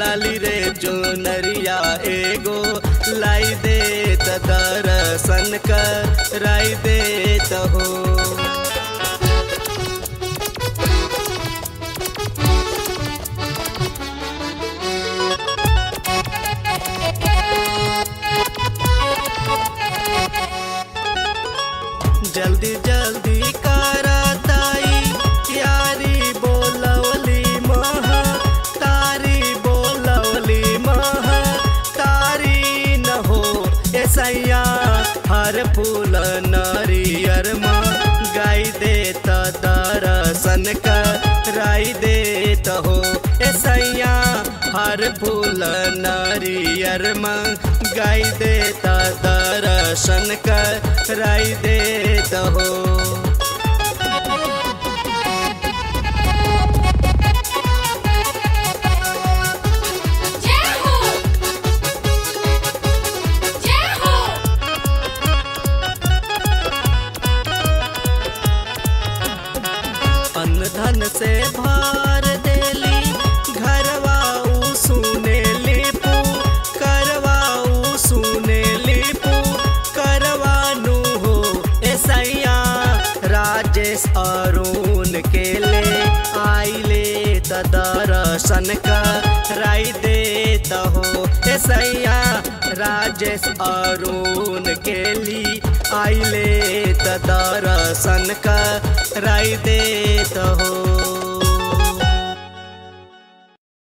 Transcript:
लाली रे चुनरिया एगो लाई दे त दर्शन कराई दे त हो जल्दी जल्दी करताई यारी बोलवली मह तारी बोलवली मह तारी न हो ऐसैया हर फूल नरियर म गाई दे त दर्शन कराई दे त हो ऐसैया हर फूल नरियर म गाई दे त दर्शन कराई दे त हो जय हो जय हो अन्न धन से भार देली घरवाऊ सुने लिपू करवाऊ सुने लिपू करवानु हो ऐसैया राजेश अरुण के ले आइले त दर्शन कराई दे त हो ऐसैया राजेश अरुण के ली आइले त दर्शन कराई दे त हो